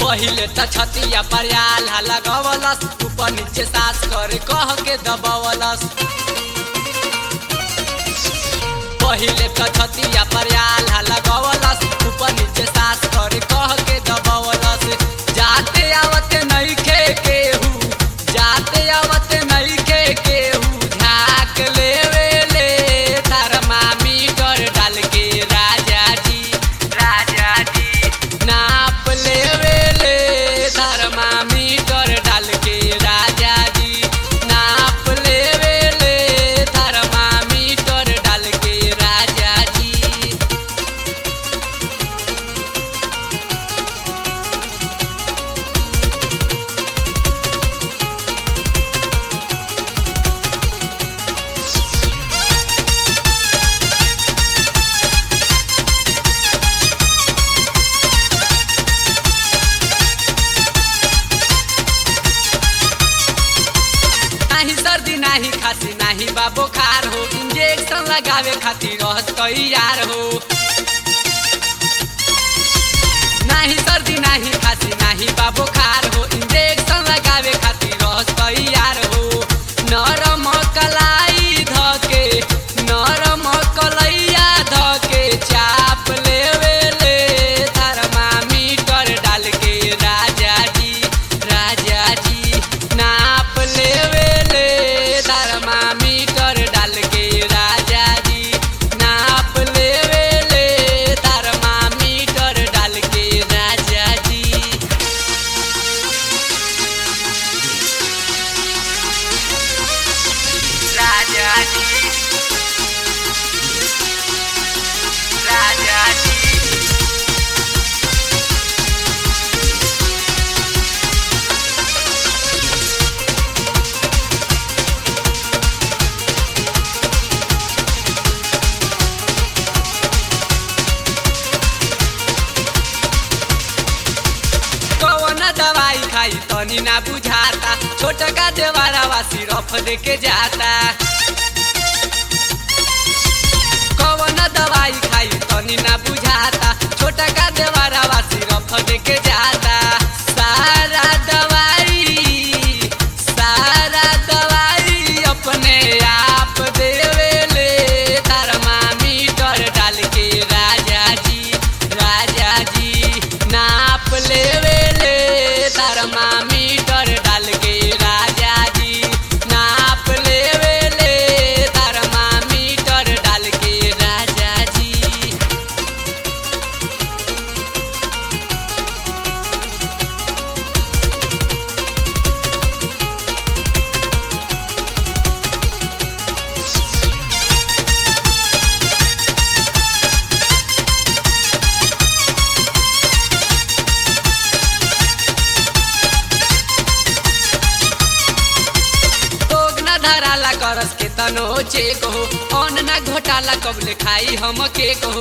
पहिले त छतिया पर आल्हा लगवलस ऊपर नीचे सास करे कह के दबवलस पहिले त छतिया पर आल्हा लगवलस ऊपर नीचे सास करे कह के दबवलस जाते आवते नहीं खे केहू जाते आवते नहीं खे केहू झाक लेवे ले थर्मामीटर डाल के राजा जी राजा जी नाप लेवे ले थर्मामीटर डाल के राजा जी नाप लेवे ले थर्मामीटर डाल के राजा जी नाही सर्दी नाही खांसी नाही बा बुखार हो इंजेक्शन लगावे खातिर रहत तैयार हो नाही सर्दी नाही खांसी नाही बा बुखार हो इंजेक्शन लगावे खातिर रहत तैयार हो नरम कलाई धके नरम कलैया धके चाप लेवे ले थर्मामीटर डाल के राजा जी राजा जी नाप लेवे ले थर्मामीटर डाल के राजा जी नाप लेवे ले थर्मामीटर डाल के राजा जी राजा जी राजा जी कौन दवाई खाई तनी ना बुझाता छोटका देवारावा सिरफ दे के जाता कौन दवाई खाई तनी ना बुझाता छोटका देवारावा सिरफ दे के जाता सारा दवाई सारा दवाई अपने आप देवे ले थर्मामीटर डाल के राजा जी राजा जी नाप लेवे ले थर्मामीटर डाल के राजा जी नाप लेवे ले थर्मामीटर डाल के राजा जी भोग न धराला करस के तनो चेक हो अन न घोटाला कबले खाई हम केक हो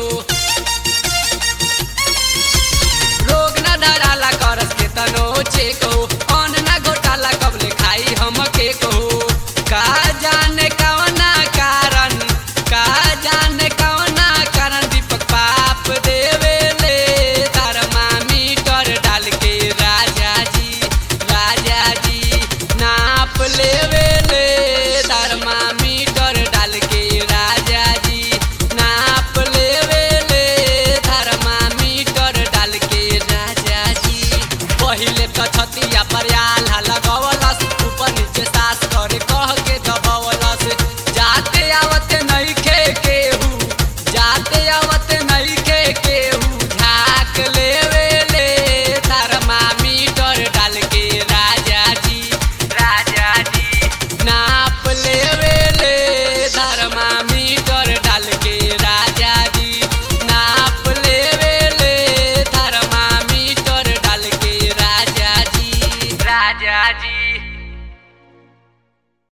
रोग न धराला करस के तनो चेक हो अन न घोटाला कबले खाई हम केक हो का जाने कवना कारण का जाने कवना कारण दीपक पाप देवे ले थर्मामीटर डाल के राजा जी राजा जी नाप लेवे ले थर्मामीटर डाल के राजा जी नाप लेवे ले थर्मामीटर डाल के राजा जी पहिले त छतिया पर आल्हा लगवलस ऊपर नीचे सास करे कह के दबवलस जाते आवते नहीं खे केहू जाते आवते नहीं खे केहू झाक लेवे ले थर्मामीटर डाल के राजा जी राजा जी नाप लेवे ले थर्मामीटर डाल के राजा जी नाप लेवे ले थर्मामीटर डाल के राजा जी राजा जी